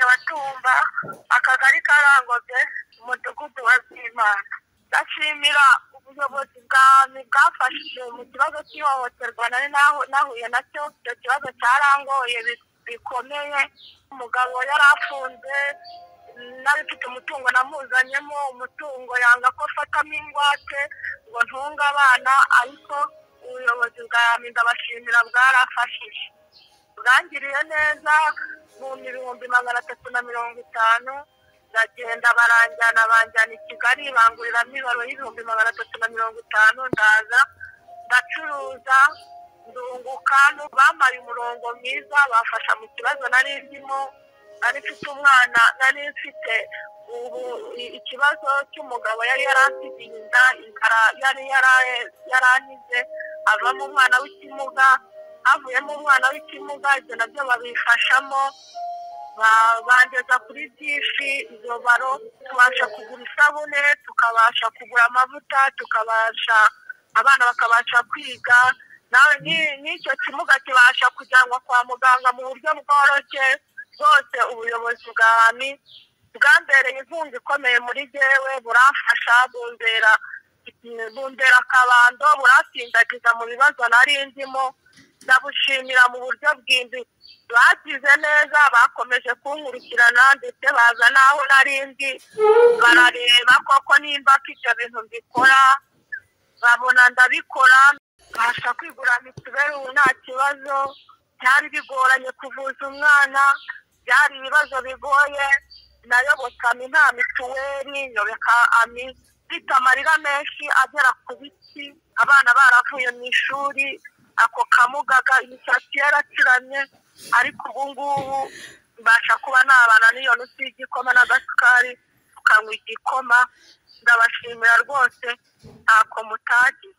neza akagari karangobye umudugudu wa zimana ndashimira ubuyobozi bwami bwafashije mu kibazo cy'ihohoterwa nari nahuye nacyo icyo kibazo cyarangoye bikomeye umugabo yari afunze nari mfite umutungo namuzanyemo umutungo yanga ko afatamo ingwate ngo ntunge abana ariko ubuyobozi bwa ndabashimira bwarafashije bwangiriye neza mu bihumbi magana atatu na mirongo itanu ndagenda baranjyana banjyana i kigali banguriramo ibaro y'ibihumbi magana atatu na mirongo itanu ndaza ndacuruza ndunguka bambaye umurongo mwiza bafasha mu kibazo nari ndimo nari mfite umwana nari mfite ubu ikibazo cy'umugabo yari yaransigiye inda inzara yari yaranize avamo umwana w'ikimuga havuyemo umwana w'ikimuga ibyo nabyo babifashamo bandeza kuri byinshi izo baro tubasha kugura isabune tukabasha kugura amavuta tukabasha abana bakabasha kwiga n'icyo kimuga kibasha kujyanwa kwa muganga mu buryo bworoshye bwose ubuyobozi bwa hami bwambereye inkunga ikomeye muri jyewe burafasha bundera bundera akabando burasindagiza mu bibazo nari ndimo ndabushimira mu buryo bwimbitse bagize neza bakomeje kunkurikirana ndetse baza n'aho nari ndi barareba koko nimba ko ibyo bintu mbikora babona ndabikora mbasha kwigura mituweli ubu nta kibazo byari bigoranye kuvuza umwana byari ibibazo bigoye nayobotse ami nta mituweli nyobeka ami mfite amarira menshi agera ku biti abana baravuye mu ishuri ako kamugaga imisatsi yaracuramye ariko ubu ngubu mbasha kuba nabana n'iyo nutsi y'igikoma n'agasukari tukanywa igikoma ndabashimira rwose ntako mutagize